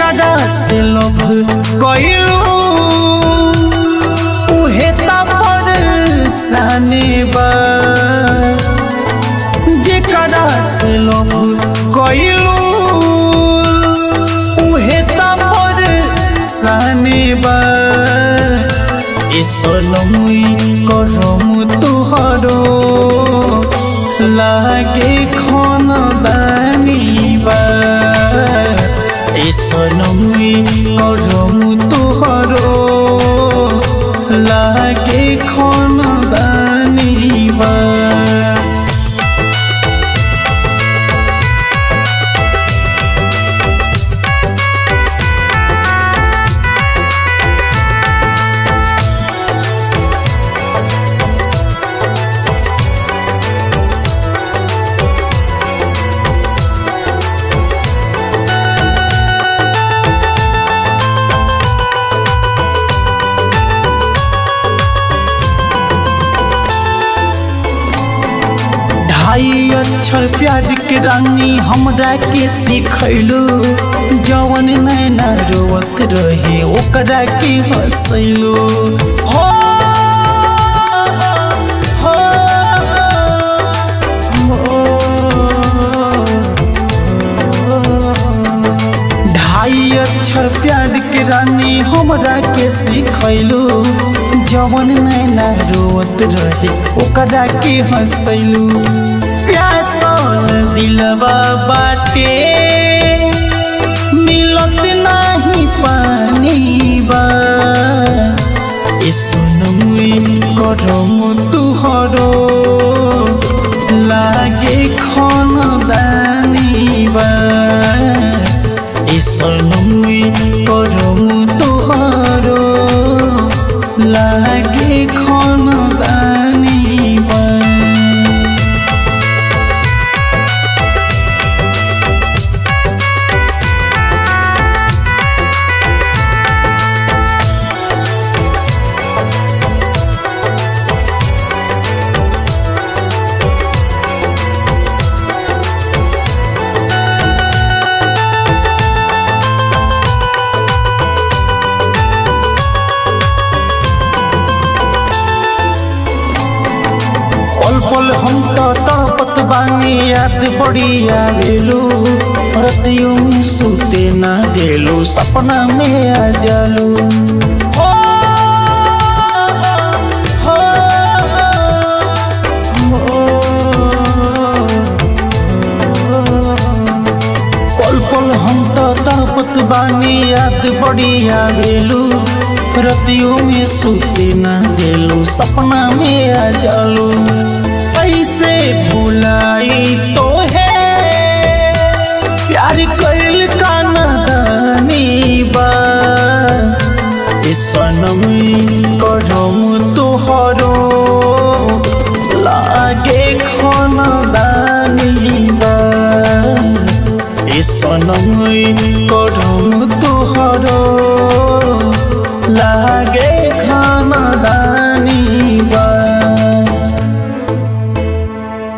जेकरा से लोभ कइलू उहे त परेशानी बा जेकरा से लोभ कइलू उहे त परेशानी बा ए सोनमुई करम तुहरो लागे खन दानी बा ए सोनमुई करम तुहरो लागे खन दानी बा ढाई अक्षर प्यार के रानी हमरा के सिखैलू जवन नैना रोवत रहे ओकरा के हंसैलू हो हो, हो। ढाई अक्षर प्यार के रानी हमरा के सिखैलू जवन नैना रोवत रहे ओकरा के हंसैलू प्यासल दिलवा बाटे मिलत नाही पानी बा ए सुनमुई करम तुहरो लागे खन दानी बा ए सुनमुई करम तुहरो लागे खन दानी बा पल पल हम तो तड़पत बानी याद बड़ी आवेलू रतियों में सूते ना गेलू सपना में आ जालू हो, हो, हो। पल पल हम तो तड़पत बानी याद बड़ी आवेलू रतियों में सूते ना गेलू सपना में आ जालू ऐसे भुलाई तो